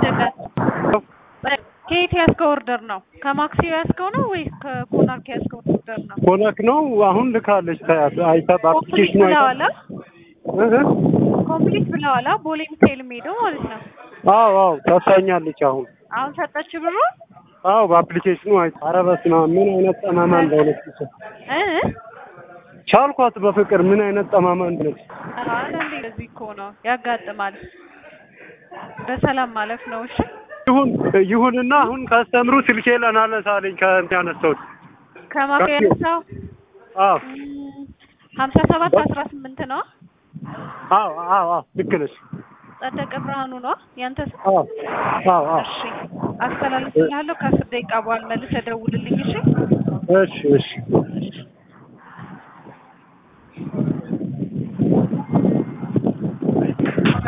አይደለም። ከየት ያዝከው ኦርደር ነው? ከማክሲዮ ያዝከው ነው ወይስ ከኮናርክ ያዝከው ኦርደር ነው? ኮነክ ነው አሁን ልካለች። ታያት አይታ ኮምፕሊት በአፕሊኬሽኑ አይታ ብለዋላ? እህ እህ። ኮምፕሊት ብለዋላ? ቦሌ ሚካኤል የሚሄደው ማለት ነው። አዎ አዎ ታሳኛለች አሁን አሁን ሰጠች ብሩ አዎ በአፕሊኬሽኑ አይታ ኧረ በስመ አብ ምን አይነት ጠማማ እንደሆነች ብቻ እ ቻልኳት በፍቅር ምን አይነት ጠማማ እንደሆነች አንዳንዴ እንደዚህ እኮ ነው ያጋጥማል። በሰላም ማለፍ ነው። እሺ ይሁን ይሁንና አሁን ካስተምሩ ስልኬ ለናነሳ አለኝ ከእንትን ያነሳሁት ከማክሲዮ ያነሳው አዎ ሀምሳ ሰባት አስራ ስምንት ነው። አዎ አዎ አዎ ልክ ነሽ ጸደቀ ብርሃኑ ነው ያንተ ስም? አዎ አዎ አዎ እሺ አስተላልፍልሃለሁ። ከአስር ደቂቃ በኋላ መልሰህ ደውልልኝ። እሺ እሺ እሺ